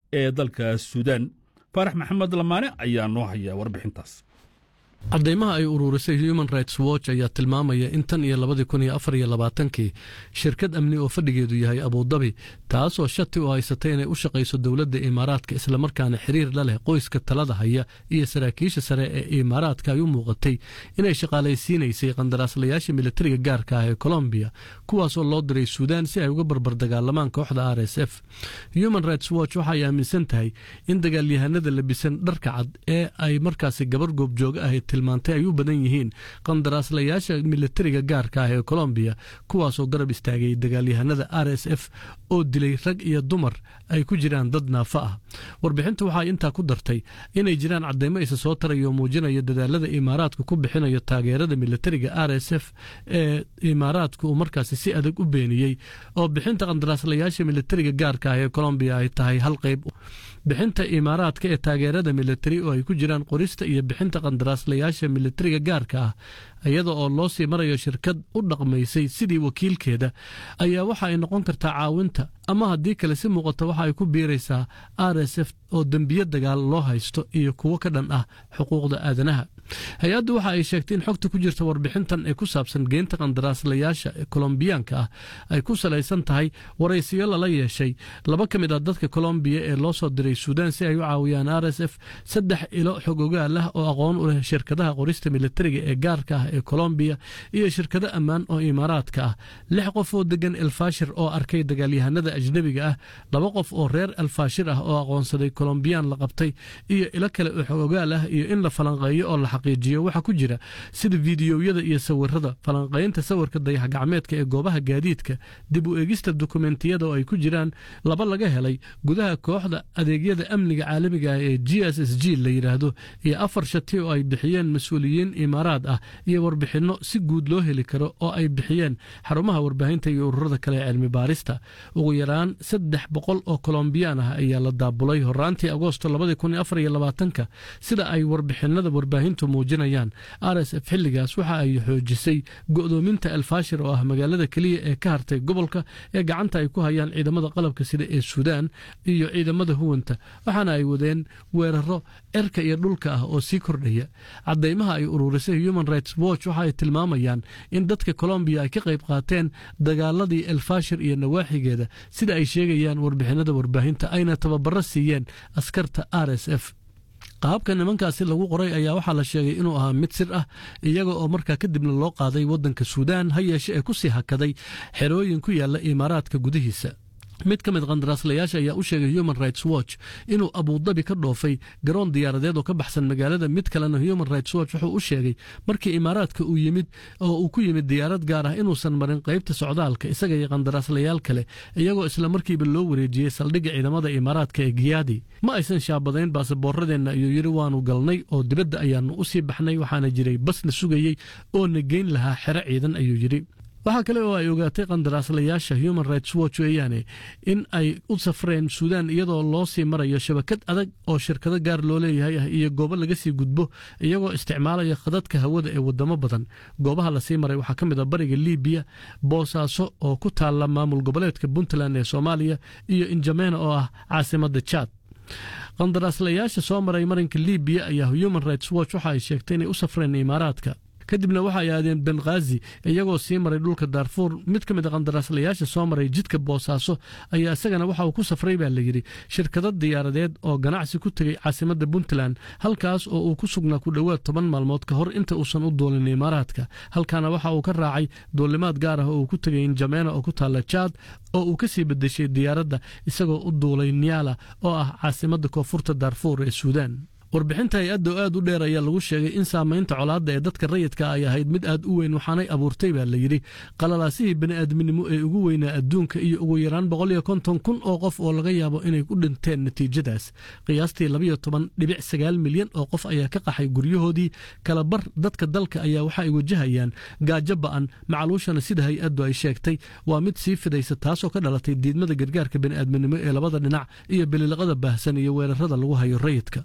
ee dalka suudaan faarax maxamed lamaane ayaa noo haya warbixintaas cadeymaha ay ururisay human rights watch ayaa tilmaamaya in tan iyo labadii kun iyo afar iyo labaatankii shirkad amni oo fadhigeedu yahay abudabi taasoo shati u haysatay inay u shaqayso dowladda imaaraadka islamarkaana xiriir la leh qoyska talada haya iyo saraakiisha sare ee imaaraadka ay u muuqatay inay shaqaalaysiinaysay qandaraaslayaasha militariga gaarka ah ee colombiya kuwaasoo loo diray suudaan si ay uga barbar dagaalamaan kooxda r s f human rights watch waxay aaminsan tahay in dagaalyahanada labisan dharka cad ee ay markaasi gabar goobjooga ahayd tilmaantay ay u badan yihiin qandaraaslayaasha militariga gaarka ah ee colombiya kuwaasoo garab istaagay dagaalyahanada r s f oo dilay rag iyo dumar ay ku jiraan dad naafa ah warbixintu waxay intaa ku dartay inay jiraan cadeymo isa soo tarayo muujinaya dadaalada imaaraadka ku bixinayo taageerada militariga r s f ee imaaraadka uu markaasi si adag u beeniyey oo bixinta qandaraaslayaasha militariga gaarka ah ee colombiya ay tahay hal qayb bixinta imaaraadka ee taageerada militari oo ay ku jiraan qorista iyo bixinta qandaraaslayaasha militariga gaarka ah iyada oo loo sii marayo shirkad u dhaqmaysay sidii wakiilkeeda ayaa waxa ay noqon kartaa caawinta ama haddii kale si muuqata waxa ay ku biiraysaa r s f oo dembiyo dagaal loo haysto iyo kuwo ka dhan ah xuquuqda aadanaha hay-addu waxa ay sheegtay in xogta ku jirta warbixintan ee ku saabsan geynta qandaraaslayaasha kolombiyaanka ah ay ku salaysan tahay waraysiyo lala yeeshay laba ka mid ah dadka kolombiya ee loo soo diray suudaan si ay u caawiyaan r s f saddex ilo xog ogaal ah oo aqoon u leh shirkadaha qorista militariga ee gaarka ah ee kolombiya iyo shirkado ammaan oo imaaraadka ah lix qof oo degan elfashir oo arkay dagaalyahanada ajnebiga ah laba qof oo reer elfashir ah oo aqoonsaday kolombiyaan la qabtay iyo ilo kale oo xog ogaal ah iyo in la falanqeeyo oo la xaqiijiyo waxaa ku jira sida fiidiyowyada iyo sawirada falanqaynta sawirka dayax gacmeedka ee goobaha gaadiidka dib u eegista dokumentiyada oo ay ku jiraan laba laga helay gudaha kooxda adeegyada amniga caalamiga ah ee g s s g la yidhaahdo iyo afar shati oo ay bixiyeen mas-uuliyiin imaaraad ah iyo warbixinno si guud loo heli karo oo ay bixiyeen xarumaha warbaahinta iyo ururada kale ee cilmi baarista ugu yaraan saddex boqol oo kolombiyaan ah ayaa la daabulay horaantii agoosto labadii kun afar iyo labaatanka sida ay warbixinada warbaahintu muujinayaan r s f xilligaas waxa ay xoojisay go'doominta elfashir oo ah magaalada keliya ee ka hartay gobolka ee gacanta ay ku hayaan ciidamada qalabka sida ee suudaan iyo ciidamada huwanta waxaana ay wadeen weeraro erka iyo dhulka ah oo sii kordhaya cadeymaha ay ururisay human rights watch waxa ay tilmaamayaan in dadka colombiya ay ka qayb qaateen dagaaladii elfashir iyo nawaaxigeeda sida ay sheegayaan warbixinada warbaahinta ayna tababaro siiyeen askarta r s f qaabka nimankaasi lagu qoray ayaa waxaa la sheegay inuu ahaa mid sir ah iyaga oo markaa kadibna loo qaaday waddanka suudaan ha yeeshe ee ku sii hakaday xerooyin ku yaalla imaaraadka gudihiisa mid ka mid qandaraaslayaasha ayaa u sheegay human rights watch inuu abudabi ka dhoofay garoon diyaaradeed oo ka baxsan magaalada mid kalena human rights watch wuxuu u sheegay markii imaaraadka uu yimid oo uu ku yimid diyaarad gaar ah inuusan marin qaybta socdaalka isaga iyo qandaraaslayaal kale iyagoo isla markiiba loo wareejiyey saldhigga ciidamada imaaraadka ee giyaadi ma aysan shaabadayn baasaboorradeenna ayuu yidhi waanu galnay oo dibadda ayaanu u sii baxnay waxaana jiray basna sugayey oo na geyn lahaa xero ciidan ayuu yidhi waxaa kale oo ay ogaatay qandaraaslayaasha human rights watch weeyaane in ay u safreen suudaan iyadoo loo sii marayo shabakad adag oo shirkado gaar loo leeyahay ah iyo goobo laga sii gudbo iyagoo isticmaalaya khadadka hawada ee wadamo badan goobaha lasii maray waxaa ka mid a bariga libiya boosaaso oo ku taalla maamul goboleedka puntland ee soomaaliya iyo injamena oo ah caasimada jaad qandaraaslayaasha soo maray marinka libiya ayaa human rights watch waxa ay sheegtay inay u safreen imaaraadka kadibna waxa ay aadeen benghaazi iyagoo sii maray dhulka daarfuur mid ka mid a qandaraaslayaasha soo maray jidka boosaaso ayaa isagana waxa uu ku safray baa layidhi shirkado diyaaradeed oo ganacsi ku tegey caasimadda puntland halkaas oo uu ku sugnaa ku dhowaad toban maalmood ka hor inta uusan u duulin imaaraadka halkaana waxa uu ka raacay duulimaad gaar ah oo uu ku tegay injameena oo ku taalla jaad oo uu ka sii bedeshay diyaaradda isagoo u duulay niyaala oo ah caasimadda koonfurta daarfuur ee suudaan warbixinta hay-adda oo aad u dheer ayaa lagu sheegay in saamaynta colaadda ee dadka rayidka ay ahayd mid aad u weyn waxaanay abuurtay baa layidhi qalalaasihii bani'aadminimo ee ugu weynaa adduunka iyo ugu yaraan boqol iyo konton kun oo qof oo laga yaabo inay ku dhinteen natiijadaas qiyaastii labayo toban dhibic sagaal milyan oo qof ayaa ka qaxay guryahoodii kala bar dadka dalka ayaa waxa ay wajahayaan gaajo ba'an macaluushana sida hay-addu ay sheegtay waa mid sii fidaysa taasoo ka dhalatay diidmada gargaarka bani'aadminimo ee labada dhinac iyo bililiqada baahsan iyo weerarada lagu hayo rayidka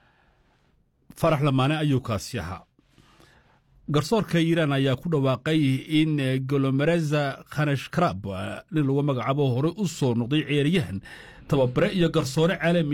farax lamaane ayuu kaasi ahaa garsoorka iiraan ayaa ku dhawaaqay in golomereza khanashkarab nin lagu magacaabo hore u soo noqday ciyaaryahan tababare iyo garsoore caalami